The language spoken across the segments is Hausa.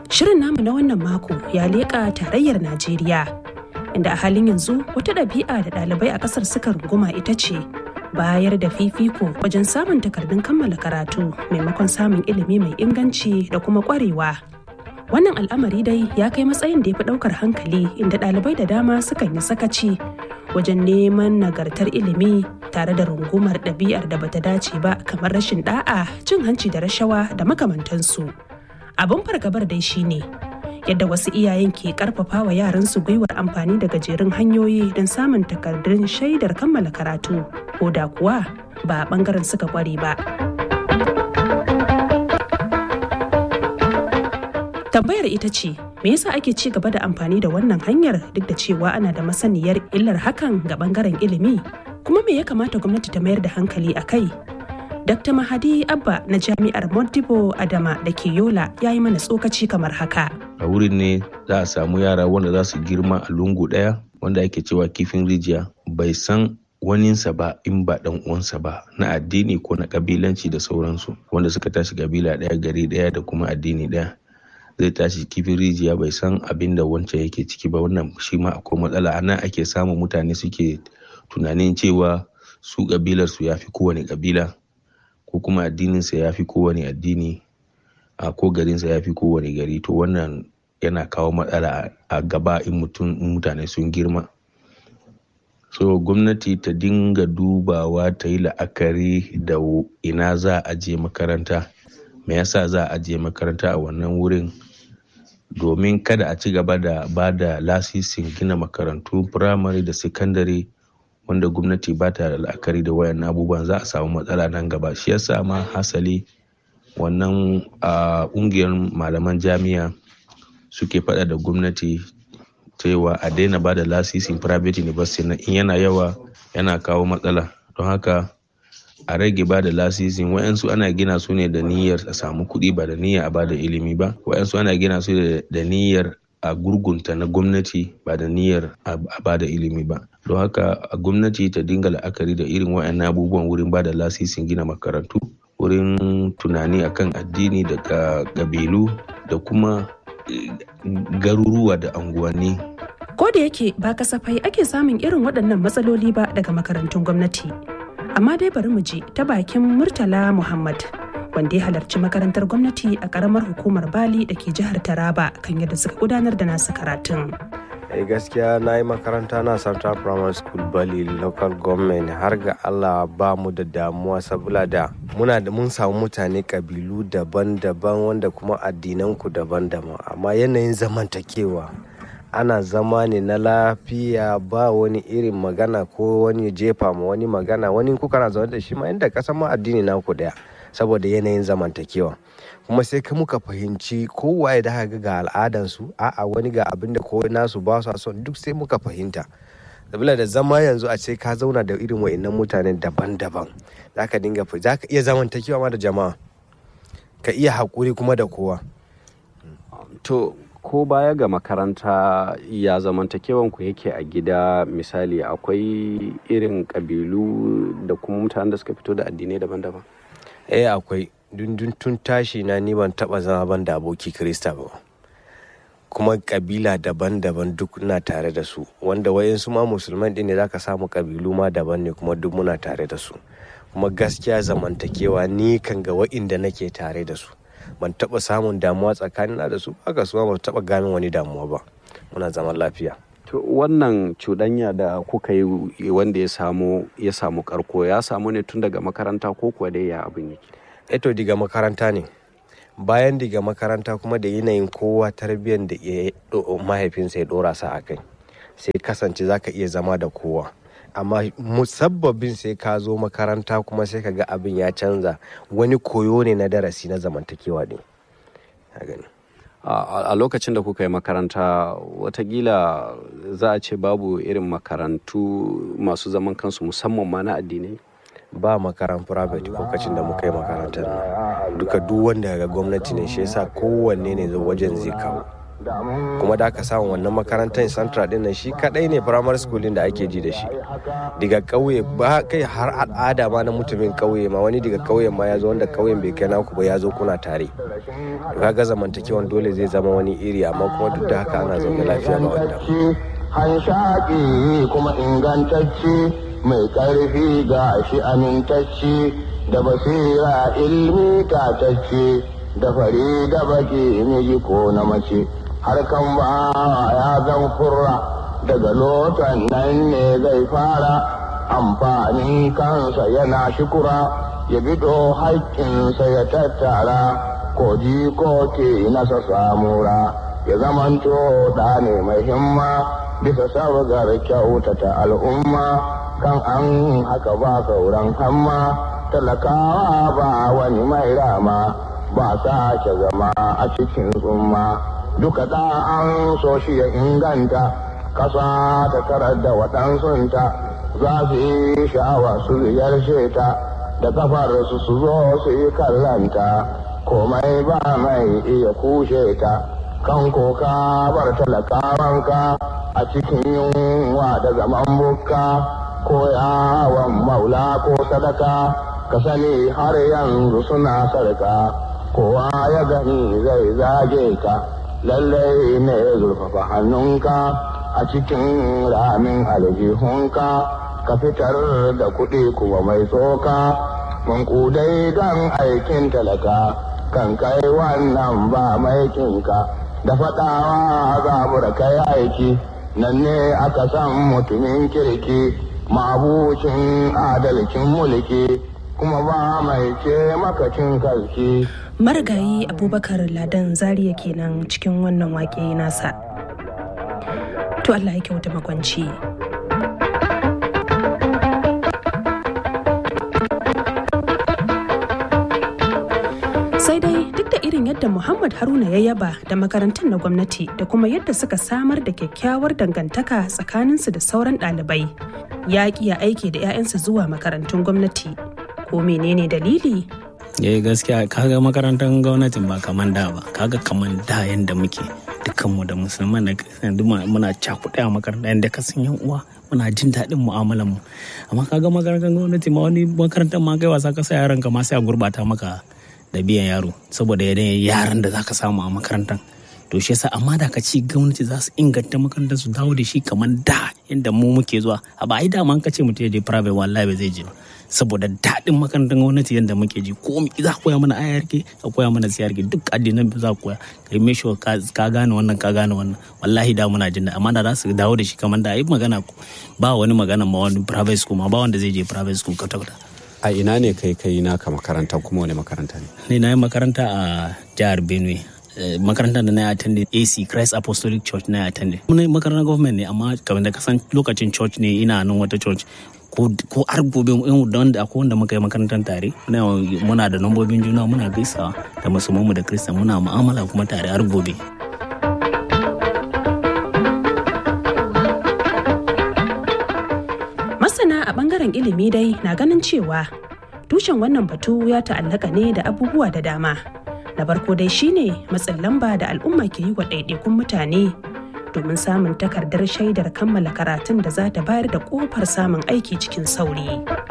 Shirin namu na wannan mako ya leƙa tarayyar Najeriya, inda a halin yanzu wata ɗabi'a da ɗalibai a ƙasar suka runguma ita ce bayar da fifiko wajen samun takardun kammala karatu maimakon samun ilimi mai inganci da kuma ƙwarewa. Wannan al'amari dai ya kai matsayin da ya fi ɗaukar hankali inda ɗalibai da dama sukan yi sakaci wajen neman nagartar ilimi tare da rungumar ɗabi'ar da bata dace ba kamar rashin ɗa'a, cin hanci da rashawa da makamantansu. abin fargabar dai shine yadda wasu iyayen ke karfafa wa yaransu gwiwar amfani da gajerun hanyoyi don samun takardun shaidar kammala karatu ko da kuwa ba a bangaren suka kware ba tambayar ita ce me yasa ake ci gaba da amfani da wannan hanyar duk da cewa ana da masaniyar illar hakan ga bangaren ilimi kuma me ya kamata gwamnati ta mayar da hankali a kai Dr. Mahadi Abba na Jami'ar Modibo Adama da ke Yola ya yi mana tsokaci kamar haka. A wurin ne za a samu yara wanda za su girma a lungu ɗaya wanda ake cewa kifin rijiya bai san waninsa ba in ba dan uwansa ba na addini ko na kabilanci da sauransu wanda suka tashi kabila ɗaya gari ɗaya da kuma addini ɗaya zai tashi kifin rijiya bai san abin da wancan yake ciki ba wannan shi ma akwai matsala a nan ake samun mutane suke tunanin cewa su kabilar su ya fi kowane kabila ko kuma addininsa ya fi kowane addini a ko garinsa ya fi kowane gari to wannan yana kawo matsala a gaba in mutum mutane sun girma so gwamnati ta dinga dubawa ta yi la'akari da ina za a je makaranta me yasa za a je makaranta a wannan wurin domin kada a ci gaba da ba da lasisin gina makarantu firamare da sakandare wanda gwamnati ba ta da la'akari da wayan abubuwan za a samu matsala nan gaba shi yasa ma hasali wannan a ƙungiyar malaman jami'a suke faɗa da gwamnati cewa a daina ba da lasisin private university na in yana yawa yana kawo matsala don haka a rage ba da lasisin wayansu ana gina su ne da niyyar a samu kuɗi ba da niyyar a ba da ilimi ba wayansu ana gina su da niyyar a gurgunta na gwamnati ba da niyyar a ba da ilimi ba don haka a gwamnati ta dinga la'akari da irin wayannan abubuwan wurin ba da lasisin gina makarantu wurin tunani akan addini da ƙabilu da kuma garuruwa da anguwanni ko da yake ba kasafai ake samun irin waɗannan matsaloli ba daga makarantun gwamnati amma dai bari mu ji ta bakin murtala muhammad wanda ya halarci makarantar gwamnati a karamar hukumar bali da ke jihar taraba kan yadda suka gudanar da nasu karatun eh gaskiya na yi makaranta na central primary school bali local government har ga allah ba mu da damuwa saboda da muna da mun samu mutane kabilu daban-daban wanda kuma addinanku daban-daban amma yanayin zamantakewa ana zama ne na lafiya ba wani irin magana ko wani jefa ma wani magana wani kuka na zaune da shi ma inda kasan ma addini naku daya saboda yanayin zamantakewa kuma sai ka muka fahimci kowaye da haka ga al'adansu a'a wani ga abin da kowai nasu ba su son duk sai muka fahimta sabila da zama yanzu a ce ka zauna da irin wa'annan mutanen daban-daban za ka dinga za ka iya zamantakewa ma da jama'a ka iya haƙuri kuma da kowa to ko baya ga makaranta ya zamantakewan ku yake a gida misali akwai irin ƙabilu da kuma mutanen da suka fito da addinai daban-daban eh akwai dundun tun tashi na ni ban taba zama ban da aboki krista ba kuma kabila daban-daban duk na tare da su wanda wayansu ma musulman din ne zaka samu kabilu ma daban ne kuma duk muna tare da su kuma gaskiya zamantakewa ni kan ga wa'inda nake tare da su ban taba samun damuwa tsakanina da su haka su ma ba taba gamin wani damuwa ba muna zaman lafiya to wannan cuɗanya da kuka yi wanda ya samu ya samu karko ya samu ne tun daga makaranta ko kuwa dai ya abin yake eto diga makaranta ne bayan diga makaranta kuma da yanayin kowa tarbiyyar da mahaifinsa ya dora sa a kai sai kasance za ka iya zama da kowa amma musabbabin sai ka zo makaranta kuma sai ka ga abin ya canza wani koyo ne na darasi na zamantakewa ne a lokacin da kuka yi makaranta watakila za a ce babu irin makarantu masu zaman kansu musamman ma na addinai ba makaran private lokacin da muka yi makarantar nan duka duk wanda ga gwamnati ne shi yasa kowanne ne wajen zai kawo kuma da aka samu wannan makarantar central din nan shi kadai ne primary school din da ake ji da shi daga kauye ba kai har al'ada ma na mutumin kauye ma wani daga kauyen ma ya zo wanda kauyen bai kai naku ba ya zo kuna tare to kaga zamantakewan dole zai zama wani iri amma kuma duk da haka ana zaune lafiya ga wannan hanshaƙi kuma ingantacce mai ƙarfi ga shi amintacce da basira ilmi tatacce da fari da baki miji ko na mace harkan ba ya zan kurra daga lotan nan ne zai fara amfanin kansa yana shikura ya bido haƙƙinsa ya tattara ko ko ke nasa samura ya zamanto da ne mai himma bisa sabgar kyautata al'umma kan an haka ba sauran hamma talakawa ba wani mai rama ba sake zama a cikin tsumma duka da an so shi ya inganta kasa ta tarar da waɗansunta za su yi sha'awa su ziyarce ta da kafar su su zo su yi kallanta komai ba mai iya kushe ta kan koka bar talakawanka a cikin yunwa da zaman bukka ko yawon maula ko sadaka ka sani har yanzu suna sarka kowa ya gani zai zage ka lallai ne zurfafa hannunka a cikin ramin aljihunka ka fitar da kuɗi kuma mai tsoka mankudai don aikin talaka kan kai wannan ba maikinka da faɗawa zabura kai aiki nan ne aka san mutumin kirki mabucin adalcin mulki kuma ba mai ce makacin kalki marigayi abubakar ladan zaria kenan cikin wannan wake nasa to allah ya kyauta makwanci sai dai duk da irin yadda muhammad haruna ya yaba da makarantun na gwamnati da kuma yadda suka samar da kyakkyawar dangantaka tsakaninsu da sauran ɗalibai ya ya aiki da 'ya'yansa zuwa makarantun gwamnati ko menene dalili eh gaskiya kaga makarantar gwamnatin ba kaman da ba kaga kaman da yanda muke dukkanmu da musulman da kristiyan duk muna cakuɗe a makaranta yanda ka san yan uwa muna jin daɗin mu'amalar mu amma kaga makarantar gwamnati ma wani makarantar ma kai wasa ka sa yaran ka ma sai a gurbata maka da biyan yaro saboda yanayin yaran da zaka samu a makarantar to shi yasa amma da ka ci gwamnati za su inganta makarantar su dawo da shi kamar da yadda mu muke zuwa a ba ai dama an ka ce mutum ya je private wallahi ba zai je ba saboda daɗin makarantar gwamnati yadda muke ji ko za ku koya mana ayarki ka koya mana siyarki duk addinan za ku koya ka yi sure ka gane wannan ka gane wannan wallahi da muna jin amma da za su dawo da shi kamar da ai magana ba wani magana ma wani private school ma ba wanda zai je private school kwata kwata a ina ne kai kai naka makaranta kuma wani makaranta ne ne na yi makaranta a jihar benue makarantar da na yi attended AC Christ Apostolic Church na yi attended. Muna makarantar government ne amma kamar da kasan lokacin church ne ina nan wata church ko har gobe wanda akwai wanda muka yi makarantar tare muna da nambobin juna muna gaisawa da musulmanmu da kristan muna mu'amala kuma tare har gobe. Masana a bangaren ilimi dai na ganin cewa tushen wannan batu ya ta'allaka ne da abubuwa da dama. Na farko dai shine matsin lamba da al'umma ke yi wa ɗaiɗaikun mutane domin samun takardar shaidar kammala karatun da za ta bayar da kofar samun aiki cikin sauri.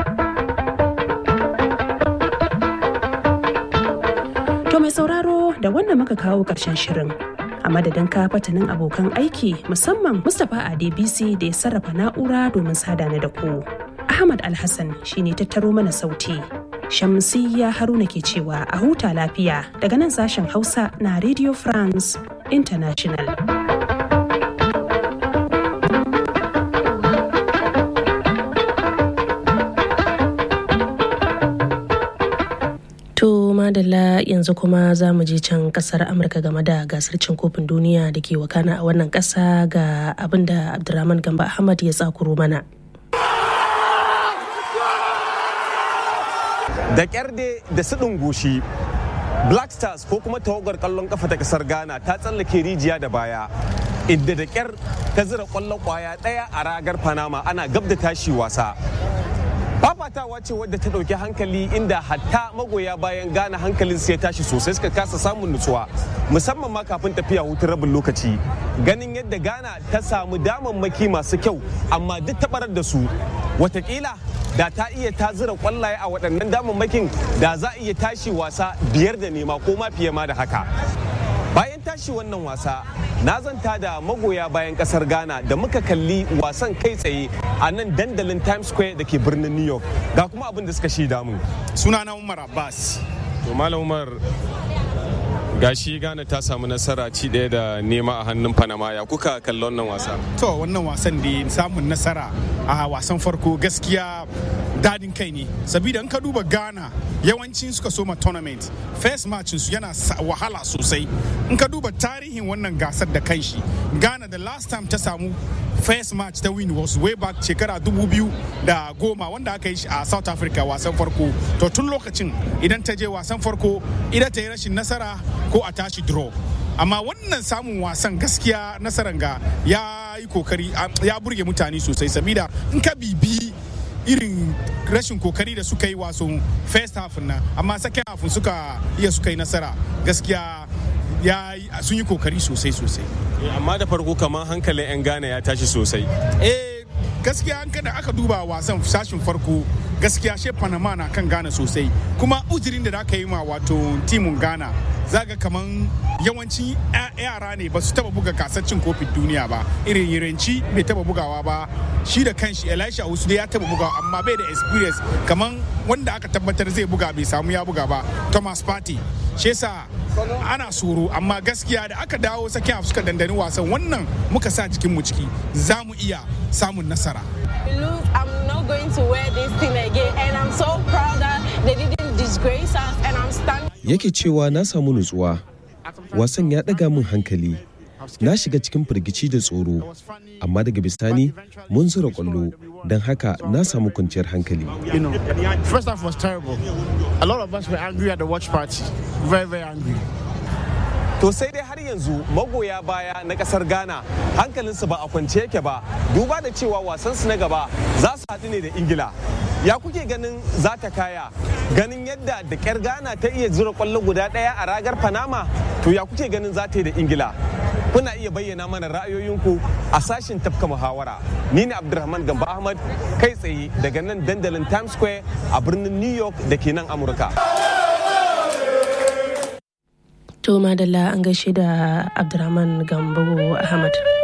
To mai sauraro da wannan muka kawo ƙarshen shirin. A madadin kafatanin abokan aiki musamman Mustapha Adebisi da ya sarrafa na'ura domin sada na da ku. Ahmad Alhassan shine tattaro mana sauti. Shamsiyya Haruna ke cewa a huta lafiya daga nan sashen Hausa na Radio France International. To madalla yanzu kuma za mu je can kasar Amurka game da gasar cin kofin duniya da ke wakana a wannan kasa ga abin da Abdulrahman Gamba Ahmad ya tsakuro mana. Da kyarde da suɗin goshi Black Stars ko kuma tawagar kallon kafa ta kasar Ghana ta tsallake rijiya da baya. Inda da kyar ta zira kwallon kwaya ɗaya a ragar Panama ana gab da tashi wasa. fafatawa ce wadda ta ɗauki hankali inda hatta magoya bayan gane hankalin ya tashi sosai suka kasa samun nutsuwa musamman ma kafin tafiya hutun rabin lokaci ganin yadda ghana ta samu damammaki masu kyau amma duk tabarar da su watakila da ta iya ta zira kwallaye a waɗannan damammakin da za a iya tashi wasa biyar da nema ko ma fiye ma da haka bayan tashi wannan wasa na zanta da magoya bayan kasar ghana da muka kalli wasan kai tsaye a nan dandalin times square da ke birnin new york ga kuma abin da suka shaida mun sunana umar abbas to malam umar gashi ghana ta samu nasara ci ɗaya da nema a hannun panama ya kuka kalli wannan wasa to wannan wasan da samun nasara a wasan farko gaskiya dadin kai ne sabida in ka duba ghana yawancin suka soma tournament first match su yana wahala sosai in ka duba tarihin wannan gasar da kanshi ghana the last time ta samu first match ta win was way back shekara dubu biyu da goma wanda aka yi shi a south africa wasan farko to tun lokacin idan ta je wasan farko idan ta yi rashin nasara ko a tashi draw amma wannan samun wasan gaskiya nasarar ga ya yi kokari ya burge mutane sosai sabida in ka bibi irin rashin kokari da suka yi wasan first half na amma second half suka iya suka yi nasara gaskiya ya sun yi kokari sosai sosai amma da farko kamar hankalin 'yan ghana ya tashi sosai eh gaskiya an kada aka duba wasan sashin farko gaskiya she panama na kan ghana sosai kuma uzurin da aka yi ma wato timun ghana zaga kaman yawanci yara ne ba su taba buga gasar cin kofin duniya ba irin yiranci bai taba bugawa ba shi da kanshi elisha usu ya taba bugawa amma bai da experience kaman wanda aka tabbatar zai buga bai samu ya buga ba thomas party shi yasa ana tsoro amma gaskiya da aka dawo sakin suka dandani wasan wannan muka sa jikin mu ciki za mu iya samun nasara Look, I'm not going to wear this thing again and I'm so proud that they didn't disgrace us and I'm standing yake cewa na samu nutsuwa wasan ya ɗaga min hankali na shiga cikin firgici da tsoro amma daga bisani mun zura kwallo don haka na samu kwanciyar hankali You know, first half was terrible. A lot of us were angry at the watch party. Very, very angry. to sai dai har yanzu magoya baya na kasar ghana hankalinsu ba a kwance yake ba duba da cewa wasansu na gaba za su haɗu ne da ingila ya kuke ganin za ta kaya ganin yadda da ƙyar ghana ta iya zura kwallo guda ɗaya a ragar panama to ya kuke ganin za ta yi da ingila kuna iya bayyana mana ra'ayoyinku a sashin tafka muhawara ni ne abdulrahman gamba ahmad kai tsaye daga nan dandalin times square a birnin new york da ke nan amurka To madalla an gaishe da Abdurrahman Gambo Ahmad.